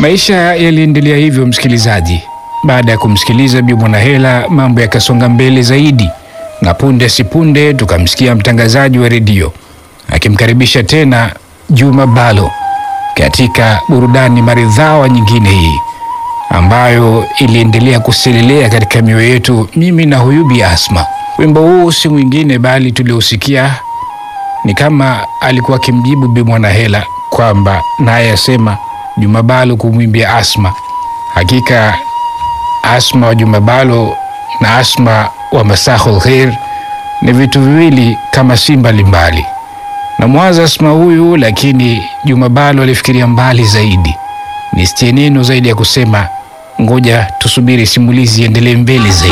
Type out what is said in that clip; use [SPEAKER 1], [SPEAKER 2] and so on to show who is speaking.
[SPEAKER 1] Maisha yaliendelea hivyo, msikilizaji. Baada ya kumsikiliza Bi Mwanahela, mambo yakasonga mbele zaidi, na punde si punde tukamsikia mtangazaji wa redio akimkaribisha tena Juma Balo katika burudani maridhawa nyingine hii ambayo iliendelea kuselelea katika mioyo yetu, mimi na huyu Bi Asma. Wimbo huu si mwingine bali tuliosikia ni kama alikuwa akimjibu Bi Mwanahela kwamba naye asema Juma Balo kumwimbia Asma. Hakika Asma wa Juma Balo na Asma wa Masahul Khair ni vitu viwili kama si mbalimbali. Na mwanza Asma huyu, lakini Juma Balo alifikiria mbali zaidi. Nisitie neno zaidi ya kusema, ngoja tusubiri simulizi iendelee mbele zaidi.